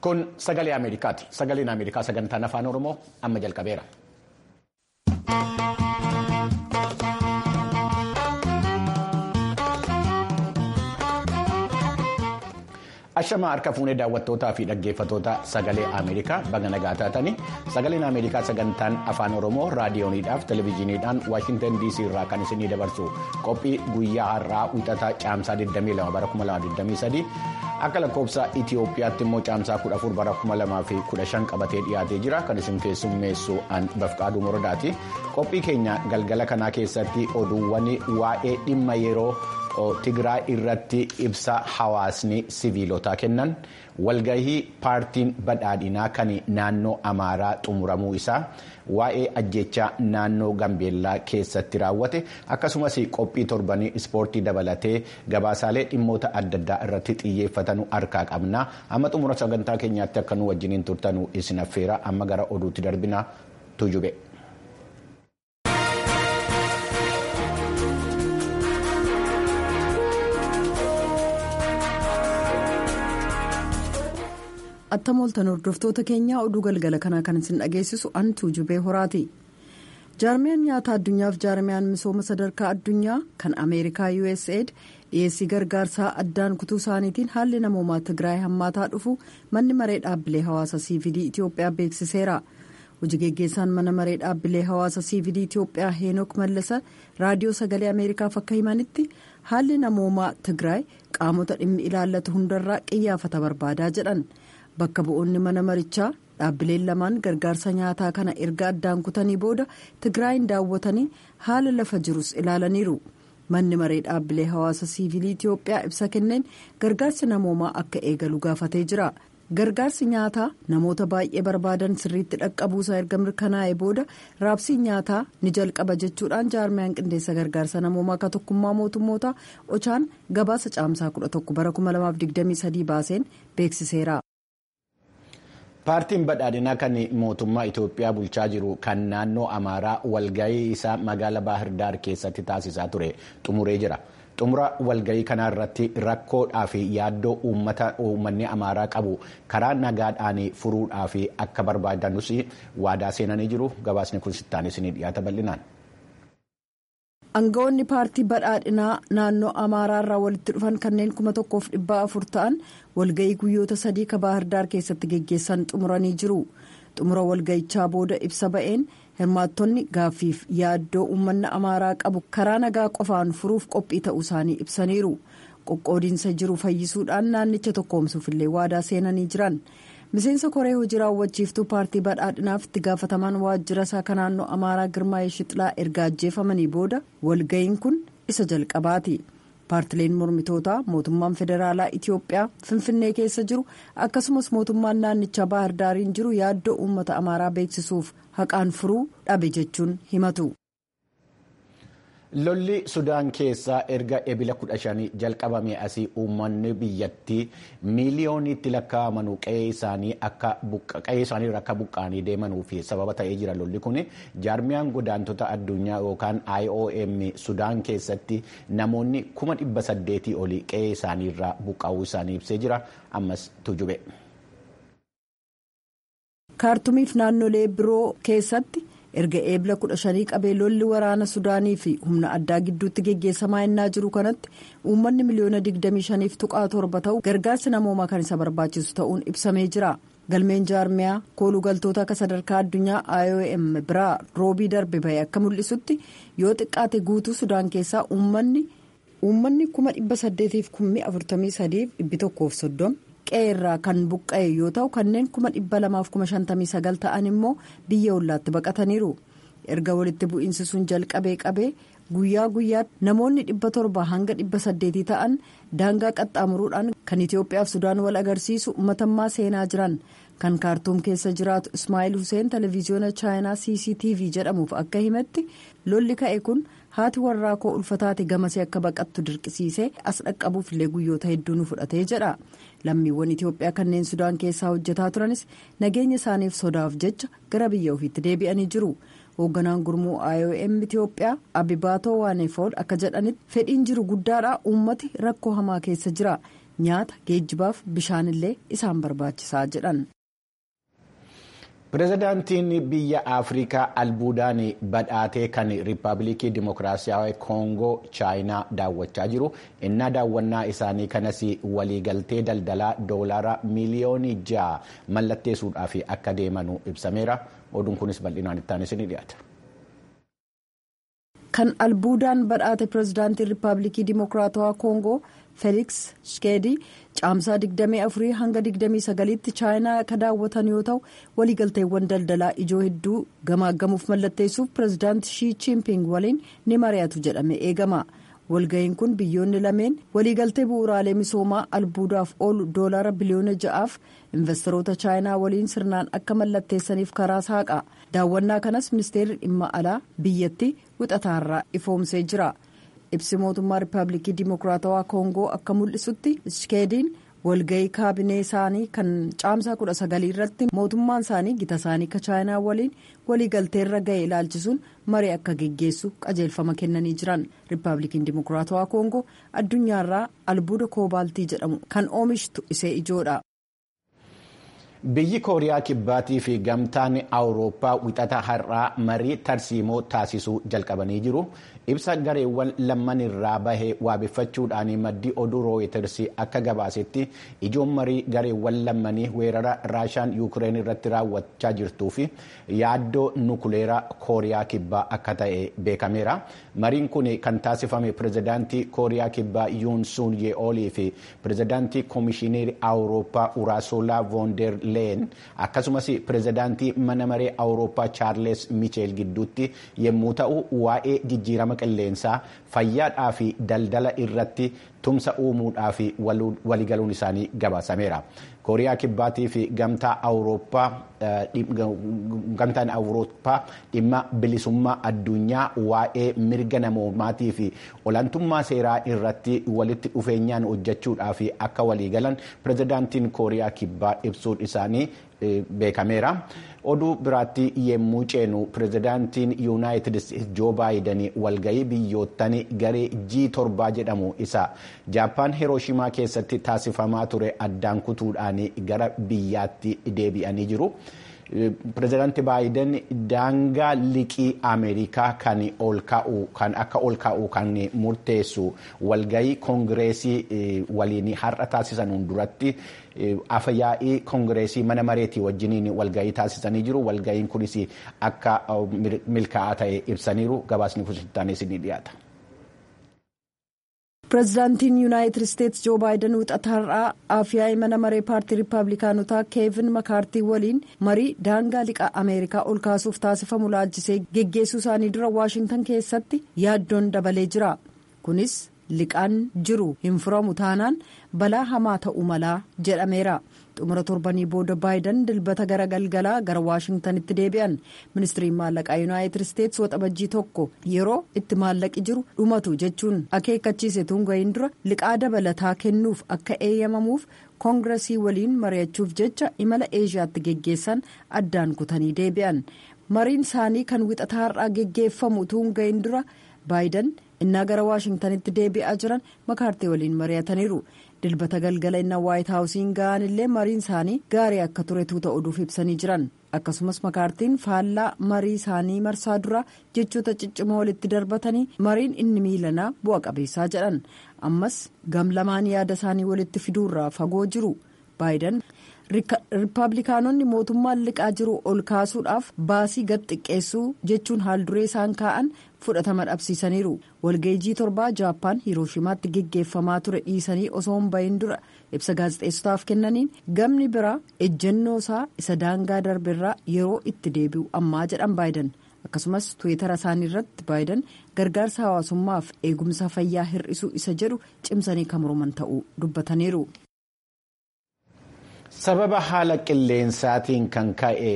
Kun sagalee Ameerikaati. Sagaleen Ameerikaa sagantaan afaan Oromoo amma jalqabeera. Ashamaa harka fuunee daawwattootaa fi dhaggeeffattoota sagalee Ameerikaa baga nagaa taatanii sagaleen Ameerikaa sagantaan afaan Oromoo raadiyooniidhaaf televezyiiniidhaan Waashintan DC irraa kan isinii dabarsu qophii guyyaa har'aa wixataa caamsaa 22 bara 2023 akka lakkoofsa Itiyoophiyaatti immoo caamsaa 14 bara 2015 qabatee dhiyaatee jira kan isin keessummeessu Bafqaaduu Morodaati. Qophii keenya galgala kanaa keessatti oduuwwan waa'ee dhimma yeroo. Tigraay irratti ibsa hawaasni siviilotaa kennan walgahii paartiin badhaadhinaa kan naannoo Amaaraa xumuramuu isaa waa'ee ajjechaa naannoo Gambeellaa keessatti raawwate akkasumas qophii torbanii ispoortii dabalatee gabaasaalee dhimmoota adda addaa irratti xiyyeeffatanu harkaa qabna amma xumura sagantaa keenyaatti akka nu wajjiniin turtanu isin affeera amma gara oduutti darbina tujube. attam ooltan hordoftoota keenyaa oduu galgala kanaa kan isin dhageessisu an tuujubee horaati jaarmiyaan nyaata addunyaaf jaarmiyaan misooma sadarkaa addunyaa kan ameerikaa usaid dhiyeessii gargaarsaa addaan kutuu isaaniitiin haalli namoomaa tigraay hammaataa dhufu manni maree dhaabbilee hawaasa cvd itiyoophiyaa beeksiseera hojii geggeessaan mana maree dhaabbilee hawaasa cvd itiyoophiyaa heenok mallasa raadiyoo sagalee ameerikaaf akka himanitti haalli namoomaa tigraay qaamota dhimmi ilaallatu hundarraa qiyyaafata barbaadaa jedhan. bakka bu'oonni mana marichaa dhaabbileen lamaan gargaarsa nyaataa kana erga addaan kutanii booda tigraayin daawwatanii haala lafa jirus ilaalaniiru manni maree dhaabbilee hawaasa siivilii itiyoophiyaa ibsa kenneen gargaarsi namoomaa akka eegalu gaafatee jira gargaarsi nyaataa namoota baay'ee barbaadan sirriitti dhaqqabuusaa erga mirkanaa'e booda raabsiin nyaataa ni jalqaba jechuudhaan jaarmiyaan qindeessa gargaarsa namoomaa akka tokkummaa mootummootaa ochaan gabaasa caamsaa 11 bara 2023 baaseen beeksiseera. paartiin badhaadhinaa kan mootummaa itiyoophiyaa bulchaa jiru kan naannoo amaaraa walgahii isaa magaala baahirdaar keessatti taasisaa ture xumuree jira xumura walgahii kanaa irratti rakkoodhaa fi yaaddoo uummanni amaaraa qabu karaa nagaadhaan furuudhaa fi akka barbaadanus waadaa seenanii jiru gabaasni kun sittaanis ni dhiyaata bal'inaan. aangawoonni paartii badhaadhinaa naannoo amaaraa irraa walitti dhufan kanneen kuma tokkoof dhibba afur ta'an walga'ii guyyoota sadii ka baahirdaar keessatti geggeessan xumuranii jiru xumura walga'ichaa booda ibsa ba'een hirmaattonni gaaffiif yaaddoo uummanni amaaraa qabu karaa nagaa qofaan furuuf qophii ta'uu isaanii ibsaniiru qoqqoodiinsa jiru fayyisuudhaan naannicha tokkoomsuuf illee waadaa seenanii jiran. miseensa koree hojii raawwachiiftuu paartii badhaadhinaaf itti gaafatamaan waajjira isaa kan naannoo amaaraa girmaa'ee shixlaa erga ajjeefamanii booda walga'iin kun isa jalqabaati paartileen mormitootaa mootummaan federaalaa itiyoophiyaa finfinnee keessa jiru akkasumas mootummaan naannichaa baahirdaariin jiru yaaddoo uummata amaaraa beeksisuuf haqaan furuu dhabe jechuun himatu. lolli sudaan keessaa erga ebila 15 jalqabame asii uummanni biyyattii miiliyooniitti lakkaa'aman qe'ee isaanii irra akka buqqaanii deemanuu fi sababa ta'ee jira lolli kun jaarmiyaan godaantota addunyaa yookaan iom sudaan keessatti namoonni kuma dhibba saddeetii olii qe'ee isaanii irraa buqqaa'uu isaanii ibsee jira ammas tujube. kaartumiif naannolee biroo keessatti. erga eebla kudha shanii qabee lolli waraana sudaanii fi humna addaa gidduutti geggeessamaa ennaa jiru kanatti uummanni miliyoona 25 tuqaa torba ta'u gargaarsi namoomaa kan isa barbaachisu ta'uun ibsamee jira galmeen jaarmiyaa kooluu galtoota akka sadarkaa addunyaa iom biraa roobii darbe bahee akka mul'isutti yoo xiqqaate guutuu sudaan keessaa uummanni kuma 843,130 qe'ee irraa kan buqqa'e yoo ta'u kanneen kuma dhibba lamaaf kuma shantamii sagal ta'an immoo biyya ollaatti baqataniiru erga walitti bu'iinsi sun jalqabee qabee guyyaa guyyaatti namoonni dhibba torba hanga dhibba saddeetii ta'an daangaa qaxxaamuruudhaan kan itiyoophiyaaf sudaan wal agarsiisu matammaa seenaa jiran kan kaartuum keessa jiraatu ismaa'il huseen televiziyoona chaayinaa cctv jedhamuuf akka himetti lolli ka'e kun haati warraa koo ulfataate gamasee akka baqattu dirqisiisee as dhaqqabuuf illee guyyoota hedduu nu fudhatee jedha lammiiwwan itiyoophiyaa kanneen sudaan keessaa hojjetaa turanis nageenya isaaniif sodaaf jecha gara biyya ofiitti deebi'anii jiru hoogganaan gurmuu iom itiyoophiyaa abibaatoo waanefool akka jedhanitti fedhiin jiru guddaadha uummati rakkoo hamaa keessa jira nyaata geejjibaaf bishaanillee isaan barbaachisaa jedhan. pireezidaantiin biyya afrikaa albuudaan badhaatee kan riippaabilikii dimokiraatawaa koongoo chaayinaa daawwachaa jiru innaa daawwannaa isaanii kanas waliigaltee daldalaa doolaara miiliyoonii ja'a mallatteessuudhaaf akka deemanu ibsameera oduun kunis bal'inaan ittaanis ni dhiyaata. kan albuudaan badhaate pireezidaantiin riippaabilikii dimokiraatawaa koongoo feeliks shikeedii caamsaa 24 hanga 29tti chaayinaa ka daawwatan yoo ta'u waliigalteewwan daldalaa ijoo hedduu gamaaggamuuf mallatteessuuf pireezidaanti shii chiimping waliin ni mari'atu jedhame eegama walga'iin kun biyyoonni lameen waliigaltee bu'uuraalee misoomaa albuudaaf oolu doolaara biliyoona ja'aaf investoroota chaayinaa waliin sirnaan akka mallatteessaniif karaa saaqa daawwannaa kanas ministeerri dhimma alaa biyyatti wixataarraa ifoomsee jira. ibsi mootummaa riippaabilikii dimokiraatawaa koongoo akka mul'isutti shikeediin walga'ii kaabinee isaanii kan caamsaa kudha sagalii irratti mootummaan isaanii gita isaanii ka chaayinaa waliin waliigalteerra ga'e ilaalchisuun marii akka geggeessu qajeelfama kennanii jiran riippaabilikiin dimokiraatawaa koongoo addunyaarraa albuuda koobaaltii jedhamu kan oomishtu isee ijoodha. biyyi kooriyaa kibbaatii fi gamtaan awurooppaa wixata har'aa marii tarsiimoo taasisuu jalqabanii jiru ibsa gareewwan lamman irraa bahee waabeffachuudhaan maddii oduu rooyiters akka gabaasetti ijoon marii gareewwan lammanii weerara raashaan yuukireen irratti raawwachaa jirtuu fi yaaddoo nukuleeraa kooriyaa kibbaa akka ta'e beekameera mariin kun kan taasifame pireezidaantii kooriyaa kibbaa yuun suun ye'oolii fi pireezidaantii koomishineerii awurooppaa uraasolaa voonder leen akkasumas pireezidaantii mana maree awurooppaa chaarles micheel gidduutti yommuu ta'u waa'ee jijjiirama qilleensaa fayyaadhaa fi daldala irratti tumsa uumuudhaa fi waligaluun isaanii gabaasameera. kooriyaa kibbaatii fi gamtaan awurooppaa dhimma bilisummaa addunyaa waa'ee mirga namoomaatii fi olaantummaa seeraa irratti walitti dhufeenyaan hojjechuudhaa fi akka waliigalan pireezidaantiin kooriyaa kibbaa ibsuun isaanii beekameera. oduu biraatti yemmuu ceenu pireezidaantiin yuunaayitid isteetsi joo baayiden walgahii biyyoottan garee g torbaa jedhamu isa jaappaan hirooshimaa keessatti taasifamaa ture addaan kutuudhaan gara biyyaatti deebi'anii jiru. pireezidaanti baayiden daangaa liqii ameerikaa kan ol ka'u kan akka ol ka'u kan murteessu walgahii koongireesii waliin har'a taasisan duratti afyaa'ii koongireesii mana mareetii wajjiniin walgahii taasisanii jiru walgahiin kunis akka milkaa'aa ta'e ibsaniiru gabaasni kunis ni dhiyaata. pireezidaantiin yuunaayitid isteetsi joo baayiden wixata har'aa afyaa'ii mana maree paartii riippaabilikaanotaa keevin makaartii waliin marii daangaa liqaa ameerikaa ol kaasuuf taasifamu laalchisee geggeessuu isaanii dura waashintan keessatti yaaddoon dabalee jira kunis liqaan jiru hin furamu taanaan balaa hamaa ta'uu malaa jedhameera. xumura torbanii booda baayiden dilbata gara galgalaa gara waashingtanitti deebi'an ministiriin maallaqaa yuunaayitid isteetsi waxabajjii tokko yeroo itti maallaqi jiru dhumatu jechuun akeekkachiise tunga'iin dura liqaa dabalataa kennuuf akka eeyyamamuuf koongiresii waliin mari'achuuf jecha imala eeshiyaatti geggeessan addaan kutanii deebi'an mariin isaanii kan wixataa har'aa geggeeffamu tunga'iin dura baayiden innaa gara waashingtanitti deebi'aa jiran makaartii waliin mari'ataniiru. dilbata galgala innaa waayit haawusiin ga'an illee mariin isaanii gaarii akka ture tuuta oduuf ibsanii jiran akkasumas makaartiin faallaa marii isaanii marsaa dura jechoota ciccimoo walitti darbatanii mariin inni miilanaa bu'a qabeessaa jedhan ammas gam lamaan yaada isaanii walitti fiduurraa fagoo jiru baayiden riippaabilikaanonni mootummaan liqaa jiru ol kaasuudhaaf baasii gad xiqqeessuu jechuun haalduree isaan kaa'an fudhatama dhabsiisaniiru walgeejii torbaa jaappaan hirooshimaatti geggeeffamaa ture dhiisanii osoo hin bahin dura ibsa gaazexeessotaaf kennaniin gamni biraa ejjennoo isaa isa daangaa darbeerraa yeroo itti deebi'u ammaa jedhan baayiden akkasumas tuwitara isaanii irratti baayiden gargaarsa hawaasummaaf eegumsa fayyaa hir'isuu isa jedhu cimsanii kan morman ta'uu dubbataniiru. sababa haala qilleensaatiin kan ka'e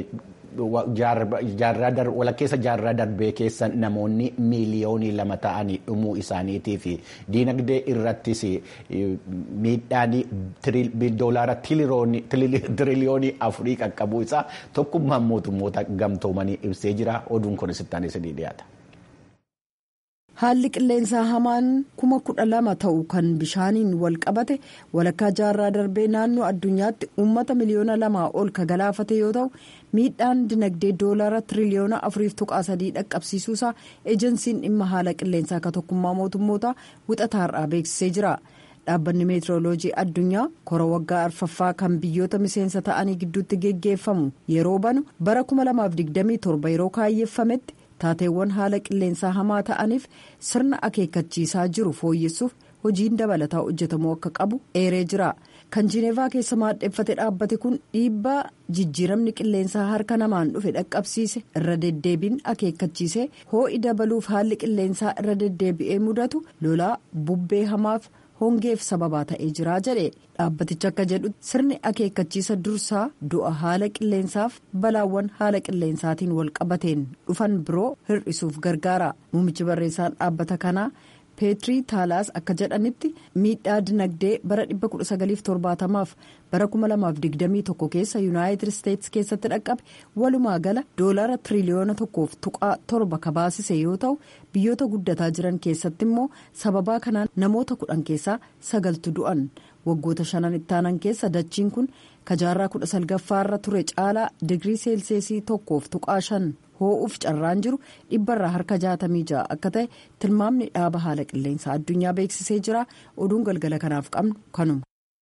walakkeessa jaarraa darbee keessa namoonni miiliyoonii lama ta'anii dhumuu isaaniitii fi diinagdee irrattis miidhaan doolaara tiriliyoonii afurii qaqqabuu isaa tokkummaan mootummoota gamtoomanii ibsee jira oduun kun sittaanis ni dhiyaata. haalli qilleensaa hamaan kuma kudha lama ta'u kan bishaaniin wal qabate walakkaa jaarraa darbee naannoo addunyaatti uummata miliyoona lamaa ol ka galaafate yoo ta'u miidhaan dinagdee doolaara tiriliyoona afuriif tuqaa sadii dhaqqabsiisuusaa ejensiin dhimma haala qilleensaa ka tokkummaa mootummootaa wixataarraa beeksisee jira. dhaabbanni meetirooloojii addunyaa kora waggaa arfaffaa kan biyyoota miseensa ta'anii gidduutti geggeeffamu yeroo banu bara 2027 yeroo kaayyeeffametti taateewwan haala qilleensaa hamaa ta'aniif sirna akeekkachiisaa jiru fooyyessuuf hojiin dabalataa hojjetamuu akka qabu eeree jira kan jineevaa keessa maadheeffate dhaabbate kun dhiibbaa jijjiiramni qilleensaa harka namaan dhufe dhaqqabsiise irra deddeebiin akeekkachiise hoo'i dabaluuf haalli qilleensaa irra deddeebi'ee mudatu lolaa bubbee hamaaf. hongeef sababaa ta'ee jira jedhe dhaabbaticha akka jedhu sirni akeekkachiisa dursaa du'a haala qilleensaaf balaawwan haala qilleensaatiin wal qabateen dhufan biroo hir'isuuf gargaara muummichi barreessaan dhaabbata kanaa peetirii taalaas akka jedhanitti miidhaa dinagdee bara 1970f bara 2021 keessa yuunaayitid isteetsi keessatti dhaqqabe walumaa gala doolaara tiriliyoona tokkoof tuqaa torba kabaasise yoo ta'u biyyoota guddataa jiran keessatti immoo sababaa kanaan namoota kudhan keessaa sagaltu du'an waggoota shanan ittaanan keessa dachiin kun kajaarraa kudha salgaffaarra ture caalaa digirii seelseesii tokkoof tuqaa shan hoo'uuf carraan jiru dhibbarraa harka jaatamii ja'a akka ta'e tilmaamni dhaaba haala qilleensaa addunyaa beeksisee jira oduun galgala kanaaf qabnu kanuma.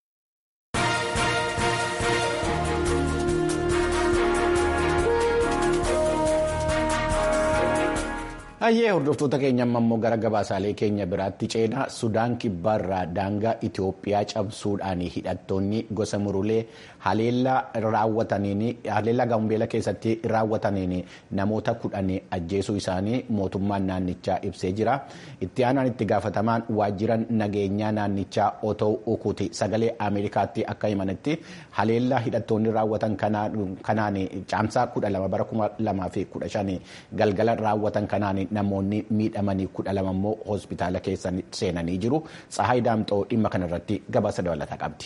Hayyee hordoftoota keenya ammoo gara gabaasaalee keenya biraatti ceenaa Sudaan kibbaarraa daangaa Itoophiyaa cabsuudhaan hidhattoonni gosa murulee haleellaa gaambeela keessatti raawwataniin namoota kudhan ajjeesuu isaanii mootummaan naannichaa ibsee jira. Itti aanaan itti gaafatamaan waajjira nageenyaa naannichaa otoo ukuuti sagalee Ameerikaatti akka himanitti haleellaa hidhattoonni raawwatan kanaan caamsaa kudha lama bara kuma lamaa fi kudha shan galgala raawwatan kanaan namoonni miidhamanii kudha lama immoo hospitaala keessa seenanii jiru. Tsahaay Daamxoo dhimma kanarratti gabaasa dabalataa qabdi.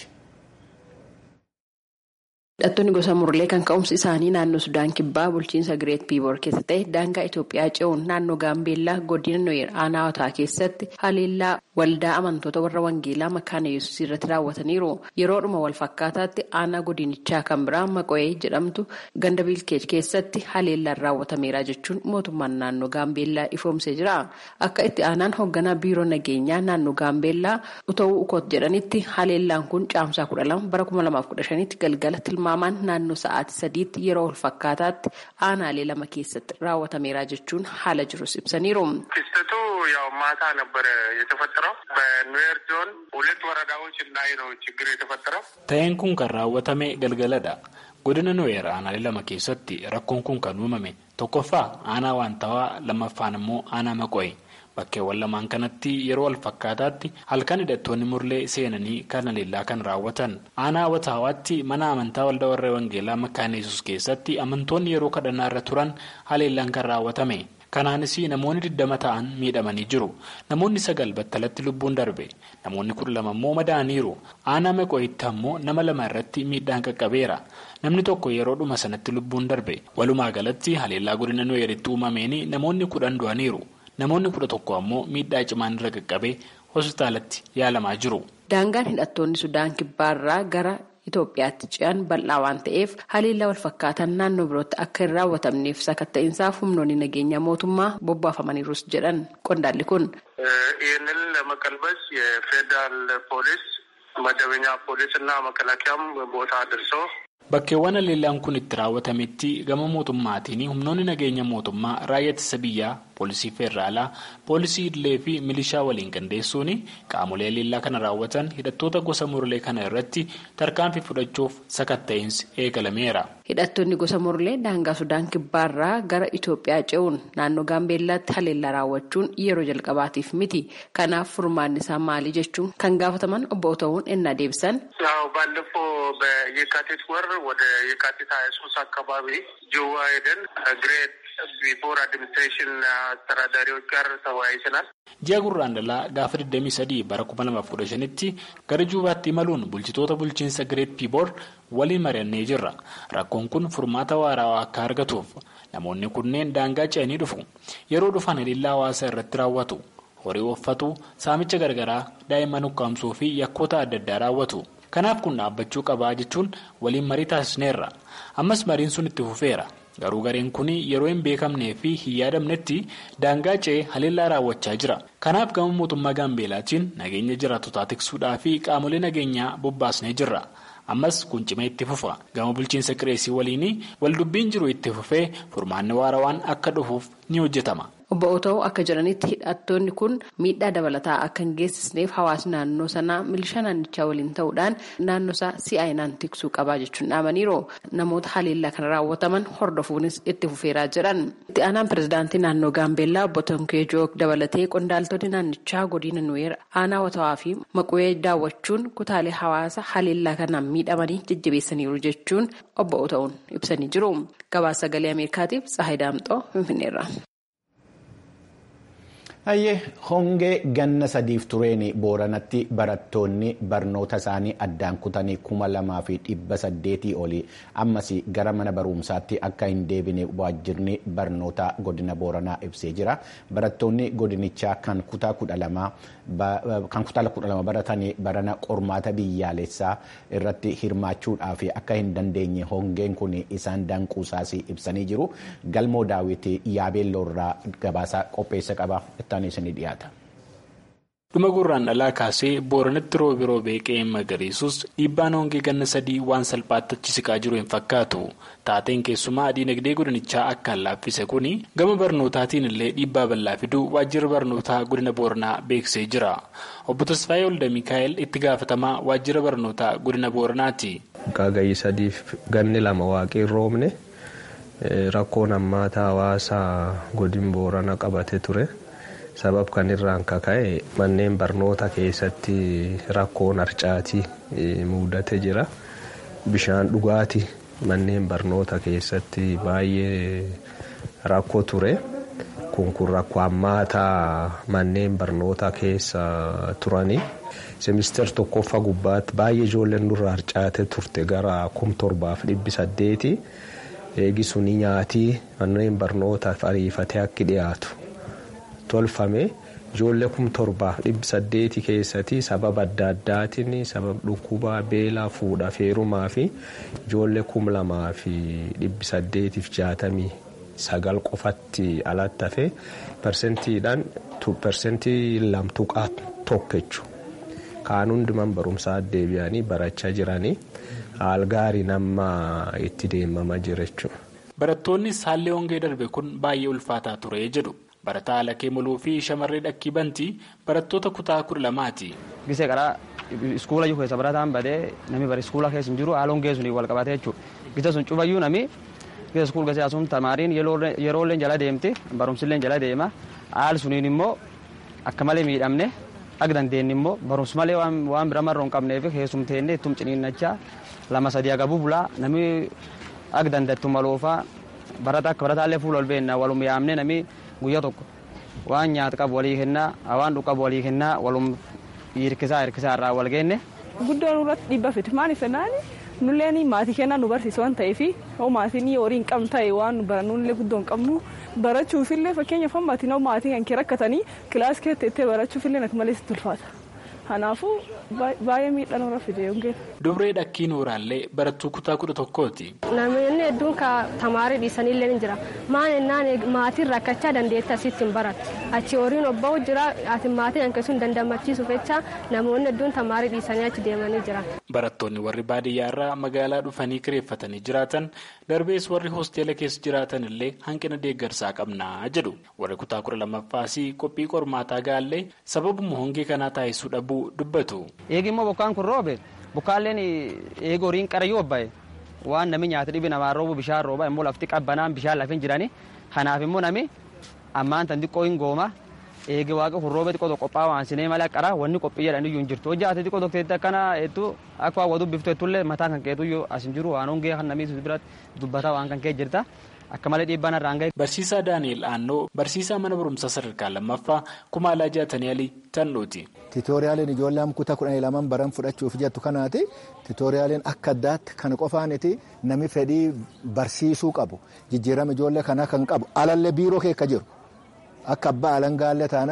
Hidhattoonni gosa murlee kan ka'umsi isaanii naannoo Sudaan Kibbaa bulchiinsa Gireet Piiboor keessa ta'e daangaa Itoophiyaa ce'uun naannoo Gaambeellaa godina Nooyer Aanaawataa keessatti haleellaa waldaa amantoota warra Wangeelaa Makaana Yesuus irratti raawwataniiru. Yeroodhuma wal fakkaataatti aanaa godinichaa kan biraa Maqo'ee jedhamtu ganda Bilkeej keessatti haleellaan raawwatameera jechuun mootummaan naannoo Gaambeellaa ifoomsee jira. Akka itti aanaan hoogganaa biiroo nageenyaa naannoo Gaambeellaa uta'uu ukoot jedhanitti haleellaan kun caamsaa kudha lama bara kuma lamaaf kudha shanitti galgala tilmaamaan naannoo sa'aatii sadiitti yeroo wal fakkaataatti aanaalee lama keessatti raawwatameera jechuun haala jirus ibsaniiru. ክስተቱ ያው ማታ ነበረ የተፈጠረው በኑዌር ዞን ሁለት ወረዳዎች ላይ ነው ችግር የተፈጠረው። ta'een kun kan raawwatame galgaladha. godina nuweer aanaalee lama keessatti rakkoon kun kan uumame tokkoffaa aanaa waantawaa lammaffaan immoo aanaa maqo'e. bakkeewwan lamaan kanatti yeroo wal fakkaataatti halkan hidhattoonni murlee seenanii kan haleellaa kan raawwatan aanaa wataawaatti mana amantaa waldaa warra wangeelaa makaana yesus keessatti amantoonni yeroo kadhannaa irra turan haleellaan kan raawwatame kanaanis namoonni digdama ta'an miidhamanii jiru namoonni sagal battalatti lubbuun darbe namoonni kudha lama immoo madaa'aniiru aanaa maqoo'itti ammoo nama lama irratti miidhaan qaqqabeera namni tokko yeroodhuma sanatti lubbuun darbe walumaa galatti haleellaa godina nuweeritti uumameen namoonni kudhan du'aniiru. namoonni kudha tokko ammoo miidhaa cimaan irra qaqqabee hospitaalatti yaalamaa jiru. daangaan hidhattoonni sudaan kibbaarraa gara itoophiyaatti ce'an bal'aa waan ta'eef haleellaa wal fakkaatan naannoo birootti akka hin raawwatamneef sakatta'insaaf humnoonni nageenya mootummaa bobbaafamaniirus jedhan qondaalli kun. ይህንን ለመቀልበስ የፌዴራል ፖሊስ መደበኛ ፖሊስ እና መከላከያም ቦታ ደርሶ Bakkeewwan haleellaan kun itti raawwatametti gama mootummaatiin humnoonni nageenya mootummaa raayyaa ittisa biyyaa poolisii feeraalaa poolisii idilee fi milishaa waliin qindeessuun qaamolee haleellaa kana raawwatan hidhattoota gosa murlee kana irratti tarkaanfii fudhachuuf sakatta'insi eegalameera. hidhattoonni gosa murlee daangaa sudaan kibbaarraa gara itoophiyaa ce'uun naannoo gaambeellaatti haleellaa raawwachuun yeroo jalqabaatiif miti kanaaf furmaanni isaa maali jechuun kan gaafataman obbo ta'uun ennaa deebisan. ባለፈው በየካቲት ወር ወደ የካቲት ሀያ ሶስት አካባቢ ጅዋ ሄደን ግሬት ቢፎር አድሚኒስትሬሽን አስተዳዳሪዎች ጋር ተወያይተናል። ji'a gurraandhalaa gaafa 23 bara 2015tti gara juubaatti imaluun bulchitoota bulchiinsa gireet piiboor waliin mari'annee jirra rakkoon kun furmaata waaraa akka argatuuf namoonni kunneen daangaa ce'anii dhufu yeroo dhufan haleellaa hawaasa irratti raawwatu horii uffatu saamicha gargaraa daa'imman ukkaamsuu fi yakkoota adda addaa raawwatu kanaaf kun dhaabbachuu qabaa jechuun waliin marii taasisneerra ammas mariin sun itti fufeera garuu gareen kun yeroo hin beekamnee fi hin yaadamnetti daangaa ce'ee haleellaa raawwachaa jira kanaaf gama mootummaa gaambeelaatiin nageenya jiraatotaa tiksuudhaa fi qaamolee nageenyaa bobbaasnee jirra. ammas kun cimee itti fufa gama bulchiinsa qireesii waliin waldubbiin jiru itti fufee furmaanni waarawaan akka dhufuuf ni hojjetama. Obbo Otoo akka jedhanitti hidhattoonni kun miidhaa dabalataa akka hin geessisneef hawaasni naannoo sanaa milishaa naannichaa waliin ta'uudhaan naannoo isaa si'aayinaan tiksuu qabaa jechuun dhaamaniiru namoota haleellaa kana raawwataman hordofuunis itti fufeeraa jedhan. Itti aanaan pirezidaantii naannoo Gaambeellaa obbo Tonkee Joog dabalatee qondaaltonni naannichaa godina Nuweer aanaa watawaa fi maquwee daawwachuun kutaalee hawaasa haleellaa kanaan miidhamanii jajjabeessaniiru jechuun obbo Otoo'n ibsanii jiru. Gabaasa sagalee Ameerikaatiif Tsahayi Daamxoo Finfinneerra. Hayyee hongee ganna sadiif tureen booranatti barattoonni barnoota isaanii addaan kutanii kuma lamaa fi dhibba saddeetii olii ammas gara mana barumsaatti akka hin deebine waajjirni barnoota godina booranaa ibsee jira. Barattoonni godinichaa kan kutaa kudha lama baratanii barana qormaata biyyaalessaa irratti hirmaachuudhaaf akka hin dandeenye hongeen kun isaan danquusaas ibsanii jiru. Galmoo daawwitii yaabeelloorraa gabaasa qopheessa qaba. dhuma gurraan dhalaa kaasee booranatti roobi roobee qe'een magariisus dhiibbaan hongee ganna sadii waan salphaatti achi siqaa jiru hin fakkaatu taateen keessumaa diinagdee godinichaa akka laaffise kun gama barnootaatiin illee dhiibbaa bal'aa fiduu waajjira barnootaa godina booranaa beeksisee jira obbo Tasfaayee Olda Mikaa'el itti gaafatamaa waajjira barnootaa godina booranaati. Qaagayyi sadiif ganni lama waaqii roobne rakkoon hammaataa hawaasaa godin boorana qabate ture. sabab kan irraan kaka'e manneen barnoota keessatti rakkoon harcaatii mudate jira bishaan dhugaatii manneen barnoota keessatti baay'ee rakkoo ture kun kun rakkoo hammaataa manneen barnoota keessa turanii semister tokkoffaa gubbaatti baay'ee ijoolleen nurra harcaate turte gara kum torbaaf dhibbi saddeeti eegisuni nyaatii manneen barnootaaf ariifatee akka dhiyaatu. tolfame ijoollee kum torbaaf dhibbi saddeeti keessatti sababa adda addaatiin sababa dhukkubaa beelaa fuudha feerumaa fi ijoollee kum lamaa fi dhibbi saddeetiif jaatamii sagal qofatti alatti hafe persentiidhaan persentii lamtuqaa tokko jechuudha. Kaan hundumaan barumsaa deebi'anii barachaa jiranii haal gaarii nama itti deemamaa jira jechuudha. Barattoonni haalli hongee darbe kun baay'ee ulfaataa ture jedhu. barataa alakee muluu fi shamarree dhakkii bantii barattoota kutaa kudha lamaati. Gisee karaa iskuula jiru keessa barataan badee namni bara iskuula keessa hin jiru haala hongee suni wal qabatee jechuudha. Gisee sun cufayyuu namni gisee iskuul gasee asuun tamaariin yeroolleen jala deemti barumsilleen jala deema haal suniin immoo akka malee miidhamne akka dandeenye immoo barumsi malee waan bira marroo hin qabneef keessumteenne ittum ciniinnachaa lama sadii agabuu bulaa namni akka dandattu maloofaa barata akka barataallee fuula ol beennaa walum yaamne namni guyyaa tokko waan nyaata qabu walii kennaa waan dhugu qabu walii kennaa walum hirkisaa hirkisaa irraa wal geenne. Guddoon irratti dhiibba fiti maaliif jennaan nulleen maatii kennaa nu barsiisu waan ta'eef yoo maatiin horii hin qabne ta'e waan barannullee guddoo hin qabnu barachuufillee fakkeenyaaf maatiin maatii kan kee rakkatanii kilaas keetti ittee barachuufillee akka malee sitti ulfaata. Kanaafuu baay'ee miidhaan irra fide hongeen. Dubree dhakkii nuuraallee barattuu kutaa kudha tokkooti. Namoonni hedduun tamaarii dhiisanillee ni jira. Maan ennaan maatiin rakkachaa dandeetti asitti hin barattu. Achi horiin obba'u jira ati maatiin hanqisuun dandamachiisuuf jecha namoonni hedduun tamaarii dhiisanii achi deemanii jira. Barattoonni warri baadiyyaarraa magaalaa dhufanii kireeffatanii jiraatan darbees warri hoosteela keessa jiraatan illee hanqina deeggarsaa qabnaa jedhu. Warri kutaa kudha lammaffaas qophii qormaataa gaallee sababuma hongee kanaa taasisuu dhabuu dubbatu. Eegi immoo bokkaan kun roobe bokkaalleen eegi horiin qarayyuu obbaye waan namni nyaata dhibi namaa roobu bishaan rooba immoo lafti qabbanaan bishaan lafin jirani kanaaf immoo nami ammaan tan xiqqoo hin gooma eegi waaqa kun roobe xiqqoo qophaa'a waan sinee malee qara wanni qophii jedhan iyyuu hin jirtu hojii ati xiqqoo tokko akkana hedduu akka waa waduu biftu heddullee mataa kan keetu iyyuu as hin jiru waan hongee kan namni biratti dubbataa waan kan kee jirta. akka malee dhiibbaan irraan gahe. Barsiisaa Daani'el Aannoo barsiisaa mana barumsaa sadarkaa lammaffaa kumaalaa jaatanii alii tannuuti. Tiitooriyaaliin ijoollee kutaa kudhanii lamaan baran fudhachuuf jettu kanaati. Tiitooriyaaliin akka addaatti kan qofaaniti nami fedhii barsiisuu qabu. Jijjiirama ijoollee kanaa kan qabu alallee biiroo keessa jiru. Akka abbaa alangaallee taanaan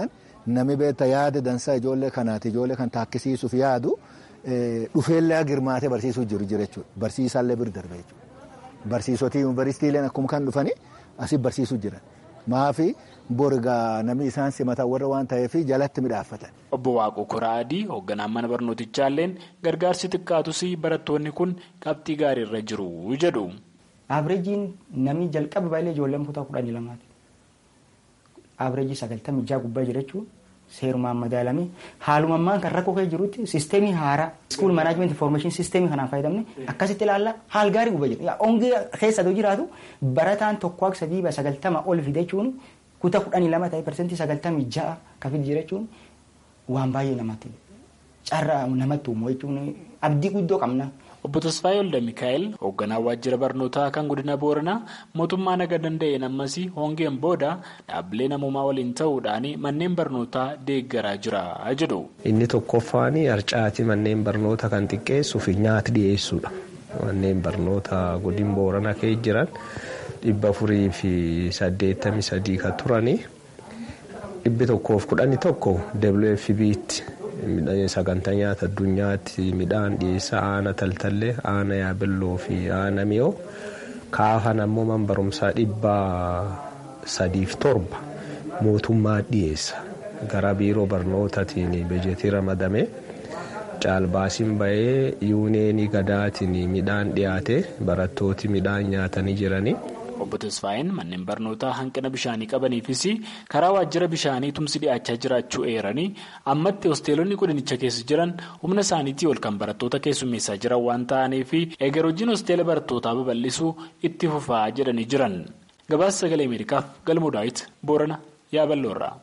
Nami beektaa yaada dansaa ijoollee kanaati ijoollee kan taakkisiisuuf yaadu dhufeellee girmaatee barsiisuu jiru jira jechuudha. Barsiisaallee bira darbe jechuudha. Barsiisotii yuunivarsiitiileen akkuma kan dhufanii asii barsiisuu jiran. Maafi borgaa namni isaan simatan warra waan ta'eef jalatti midhaaffatan. Obbo Waaqoo Koraa Adii hoogganaan mana barnootichaalleen gargaarsi xiqqaatus barattoonni kun qabxii gaariirra jiru jedhu. Abireejiin namni jalqaba baay'ee ijoolleen kutaa kudhanii lamaati. Abireejii sagaltamii jaha gubbaa jira jechuun seerumaan madaalamee haaluma ammaan kan rakkoo kee jirutti siisteemii haaraa iskuul manaajimenti informaashin siisteemii kanaan fayyadamne akkasitti ilaalla haal gaarii gubbaa jira. Ongee keessa yoo jiraatu barataan tokko akka sadii sagaltama ol fide jechuun kutaa kudhanii lama ta'e parsentii sagaltamii ja'a kan fide jira jechuun waan baay'ee namatti carraa namatti uumu jechuun abdii guddoo qabna. Obbo Tasfaayee Olda Mikaa'el hoogganaa waajjira barnootaa kan godina Booranaa mootummaa naga danda'een ammas hongeen booda dhaabbilee namoomaa waliin ta'uudhaan manneen barnootaa deeggaraa jira jedhu. Inni tokkoffaan harcaatii manneen barnoota kan xiqqeessuuf nyaata dhiyeessuudha. Manneen barnoota godina Booranaa keessa jiran dhibba afurii fi saddeettamii sadii kan turanii dhibbi tokkoof kudhanii tokko WFB'tti. sagantaa nyaata addunyaatti midhaan dhiyeessa aana taltallee aana yaabelloo fi aana miyoo kaafan ammoo man barumsaa dhibba sadiif torba mootummaa dhiyeessa gara biiroo barnootaatiin bejetii ramadame caalbaasiin bahee yuuneenii gadaatiin midhaan dhiyaate barattooti midhaan nyaatanii jiranii. Obbo Tasfaayeen manneen barnootaa hanqina bishaanii qabaniifis karaa waajjira bishaanii tumsi dhiyaachaa jiraachuu eeranii ammatti hosteelonni godinicha keessa jiran humna isaaniitii ol kan barattoota keessummeessaa jiran waan ta'aniif eegar hojiin hosteela barattootaa babal'isuu itti fufaa jedhanii jiran. Gabaasa sagalee Ameerikaaf galmoo daawit Boorana Yaaballoorraa.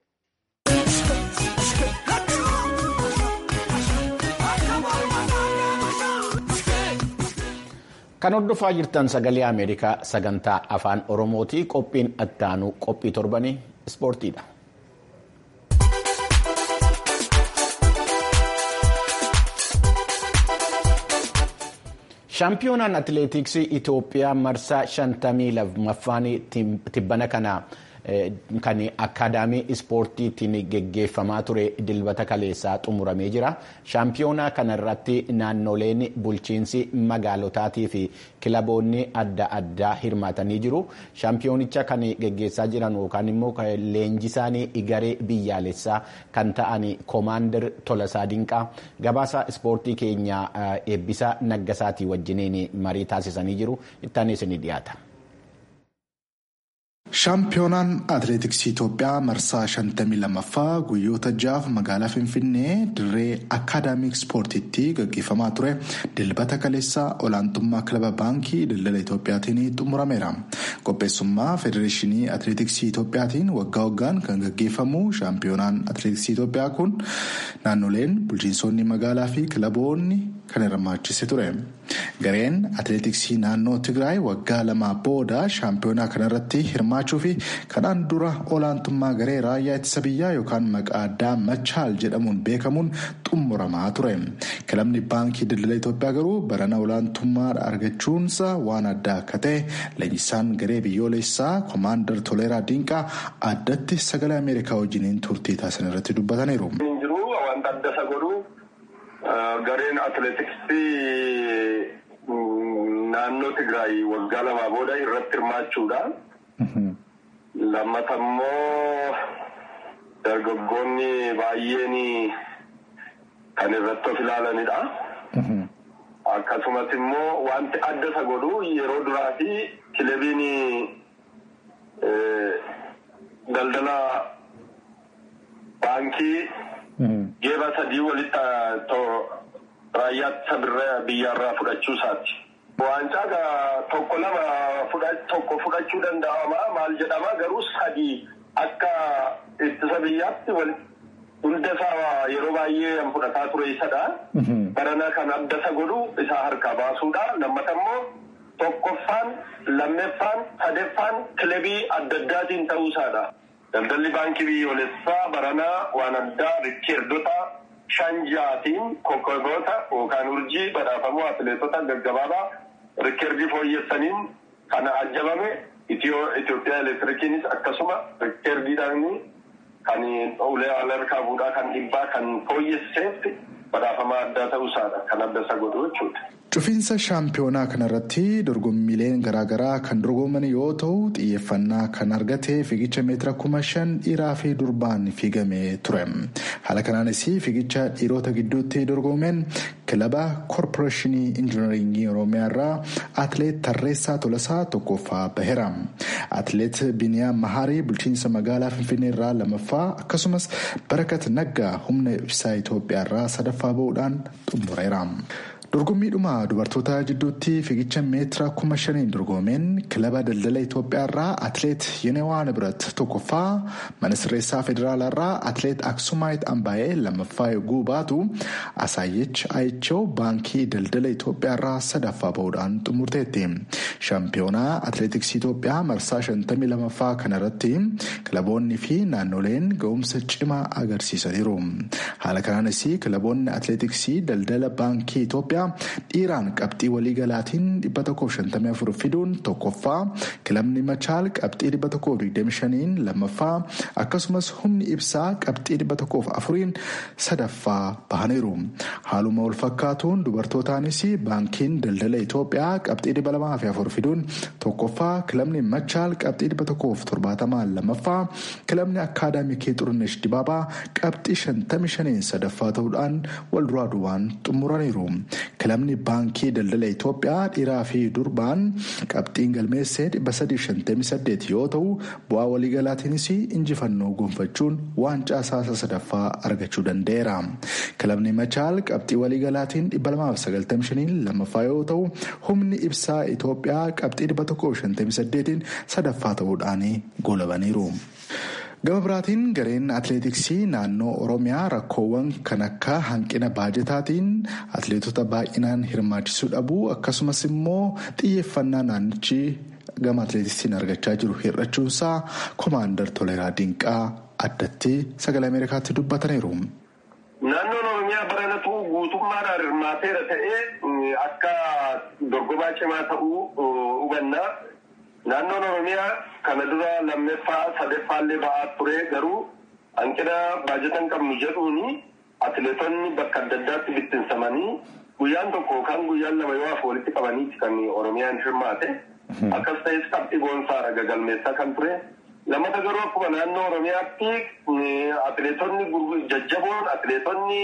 Kan hordofaa jirtan sagalee Ameerikaa sagantaa afaan Oromooti. Qophiin attaanuu qophii torbanii ispoortiidha. Shaampiyoonaan atileetiksii Itoophiyaa marsaa shantamii lammaffaan tibbana kana kan akaadaamii ispoortiitiin geggeeffamaa ture dilbata kaleessaa xumuramee jira. Shaampiyoonaa kanarratti naannoleen bulchiinsi magaalotaatii fi kilaboonni adda addaa hirmaatanii jiru. Shaampiyoonicha kan geggeessaa jiran yookaan immoo leenjisaan garee biyyaalessaa kan ta'an koomaandar Tolasaa Dinqaa gabaasa ispoortii keenya eebbisa naggasaatii wajjiniin marii taasisanii jiru. Ittaanis ni dhiyaata. Shaampiyoonaan atileetiksii Itoophiyaa marsaa 52ffaa guyyoota jaaf magaalaa Finfinnee dirree akaadaamik ispoortiitti gaggeeffamaa ture dilbata kaleessaa olaantummaa kilaba baankii daldala Itoophiyaatiin xumurameera. Qopheessummaa federeeshinii atileetiksii Itoophiyaatiin waggaa waggaan kan gaggeeffamu shaampiyoonaan atileetiksii Itoophiyaa kun naannoleen bulchiinsonni magaalaa fi kilaboonni kan hirmaachise ture. Gareen atileetiksii naannoo Tigraay waggaa lamaa booda shaampiyoonaa kanarratti hirmaachuu fi kanaan dura olaantummaa garee raayyaa ittisa biyyaa yookaan maqaa addaa machaal jedhamuun beekamuun xumuramaa ture. Kilabni baankii daldala Itoophiyaa garuu barana olaantummaa argachuunsa waan addaa akka ta'e leenjisaan garee biyyoolessaa koomaandar Toleeraa Dinqaa addatti sagalee Ameerikaa wajjiniin turtii taasisan irratti dubbataniiru. Gareen atileetiksii naannoo Tigraay waggaa lamaa booda irratti hirmaachuudha. Lammata immoo dargaggoonni baay'een kan irratti of ilaalanidha. Akkasumas immoo wanti adda isa godhu yeroo duraa fi kilabiin daldala baankii. Geeba sadii walitti raayyaa biyyaarraa fudhachuu isaati. Waancaa tokko lama tokko fudhachuu danda'ama maal jedhama garuu sadii akka ittisa biyyaatti hunda isaa yeroo baay'ee fudhataa ture isadha. Barana kan adda isa godhu isaa harkaa baasuudha. Lammata immoo tokkoffaan lammeeffaan sadeeffaan kilabii adda addaatiin ta'uu isaadha. Daldalli baankii biyyoolessaa baranaa waan addaa rikkeerdota shan ja'aatiin kokkoboota yookaan urjii badhaafamuu atileetota gaggabaabaa rikkeerdii fooyyessaniin kana ajjabame Itoophiyaa elektirikiinis akkasuma rikkeerdiidhaan kan ulee alarkaa fuudhaa kan dhibbaa kan fooyyesseetti badhaafama addaa ta'uusaadha kan adda isa godhu jechuudha. Cufiinsa shaampiyoonaa kanarratti dorgommiileen garaagaraa kan dorgoman yoo ta'u xiyyeeffannaa kan argate fiigicha meetira kuma shan dhiiraa fi durbaan fiigamee ture. Haala kanaanis fiigicha dhiirota gidduutti dorgomeen kilaba koorporeeshinii injinaringii oromiyaa irraa atileet Tarreessaa Tolasaa tokkoffaa baheera. Atileet Biniyaam Maharii bulchiinsa magaalaa Finfinnee irraa lamaffaa akkasumas Barakat Naggaa humna ibsaa Itoophiyaa irraa sadaffaa bahuudhaan xumureera. dorgommiidhuma dubartoota jidduutti fiigicha meetira kuma shaniin dorgomeen kilaba daldala Itoophiyaa irraa atileet Yenewaa Nibrat tokkoffaa mana sirreessaa federaalaa irraa atileet Aksumaayit Ambaayee lammaffaa yogguu baatu Asaayyech Ayichoo baankii daldala Itoophiyaa irraa sadaffaa bahuudhaan xumurteetti. Shaampiyoonaa atileetiksii Itoophiyaa marsaa shantamii lamaffaa kanarratti kilaboonni fi naannoleen ga'umsa cimaa agarsiisaniiru. Haala kanaanis kilaboonni atileetiksii daldala baankii Itoophiyaa dhiiraan qabxii waliigalaatiin 154 fiduun tokkoffaa kilabni machaal qabxii 125 lammaffaa akkasumas humni ibsaa qabxii 104 sadaffaa bahaniiru. Haaluma wal fakkaatuun dubartootaanis baankiin daldala Itoophiyaa qabxii 204 fiduun tokkoffaa kilabni machaal qabxii 170 lammaffaa kilabni akkaadaamikii xurunesh dibaabaa qabxii 55 sadaffaa ta'uudhaan wal duraa duubaan xumuraniiru. kilabni baankii daldala Itoophiyaa dhiiraa fi durbaan qabxiin galmeessee 358 yoo ta'u bu'aa waliigalaatiinis injifannoo gonfachuun waancaa saasa sadaffaa argachuu danda'eera. kilabni machaal qabxii waliigalaatiin 295 lammaffaa yoo ta'u humni ibsaa Itoophiyaa qabxii 158 sadaffaa ta'uudhaan golabaniiru. gama biraatiin gareen atileetiksii naannoo oromiyaa rakkoowwan kan akka hanqina baajetaatiin atileetota baay'inaan hirmaachisuu dhabuu akkasumas immoo xiyyeeffannaa naannichi gama atileetiksiin argachaa jiru hir'achuunsaa koomaandar toleraa dinqaa addatti sagalee ameerikaatti dubbataniiru. Naannoon Oromiyaa baranatu guutummaadhaan hirmaateera ta'ee akka dorgomaa cimaa ta'uu hubanna. Naannoon Oromiyaa kana dura lammeeffaa sadeeffaallee ba'aa ture garuu hanqina baajata hin qabnu jedhuuni atileetonni bakka adda addaatti bittinsamanii guyyaan tokko yookaan guyyaan lama yoo hafu walitti qabaniiti kan Oromiyaan hirmaate. Akkas ta'es qabxii boonsaadha gagalmeessaa kan ture. Lammata garuu akkuma naannoo Oromiyaatti atileetonni jajjaboon atileetonni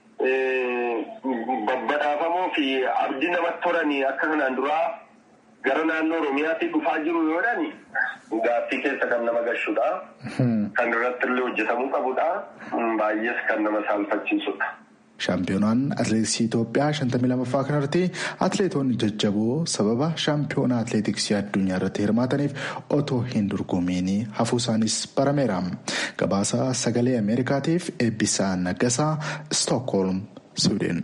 babbadhaafamoo fi abdii namatti horanii akka kanaan duraa gara naannoo Oromiyaatti dhufaa jiru yoo jedhani gaaffii keessa kan nama gashudha. Kan irratti illee hojjetamuu qabudha. Baay'ees kan nama saalfachiisudha. Shaampiyoonaan atileetiksii Itoophiyaa 52ffaa kanarratti atileetonni jajjaboo sababa shaampiyoonaa atileetiksii addunyaa irratti hirmaataniif otoo hin dorgomiin hafuu isaanis barameera. Gabaasa sagalee Ameerikaatiif eebbisaa Naggasaa Stookholm, Siwiidin.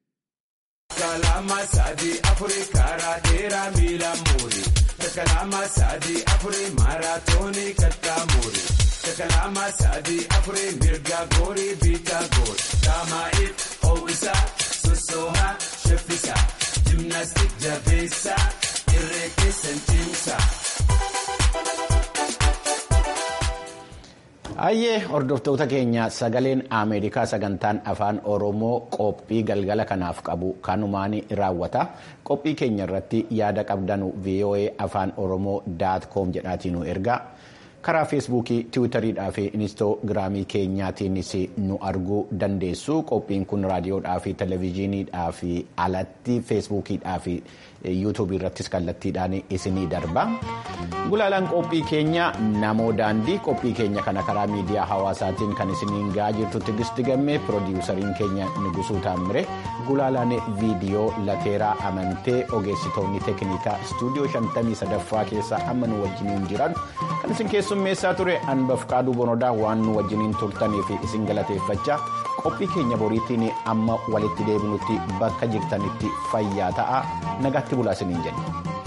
Kalama sadi afuri karaa dheeraa miila muuri. Kalama sadi afuri maaraatoonii kattaa muuri. Kalama sadi afuri mirga goori biitaa goori. Taamaa'if ho'isa sossoohaa sheffisa. Jimnaastik jabeessa irree keessan cimsa. Ayyee hordoftoota keenya sagaleen Ameerikaa sagantaan afaan Oromoo qophii galgala kanaaf qabu kanumaan raawwata. Qophii keenya irratti yaada qabdanu VOA afaan Oromoo daat koom jedhaatiin nu erga. Karaa feesbuukii, tiwutariidhaa fi inistoogiraamii keenyaatiinis nu arguu dandeessu. Qophiin kun raadiyoodhaa fi televezyiiniidhaa fi alatti feesbuukiidhaa fi yuutuubii irrattis kallattiidhaan isinii darba. Gulaalaan qophii keenya namoo daandii qophii keenya kana karaa miidiyaa hawaasaatiin kan isiniin ga'aa jirtu Tigisti Gammee piroodiwusariin keenya Nugusuu Taammire gulaalaan viidiyoo lateeraa amantee ogeessitoonni teeknikaa istuudiyoo 53ffaa keessa amma nu wajjiniin jiran kan isin keessummeessaa ture anbaf qaaduu bonodaa waan nu wajjiniin turtaniif isin galateeffachaa qophii keenya boriitiin amma walitti deebinutti bakka jirtanitti fayyaa ta'a nagaatti bulaa isiniin jenna.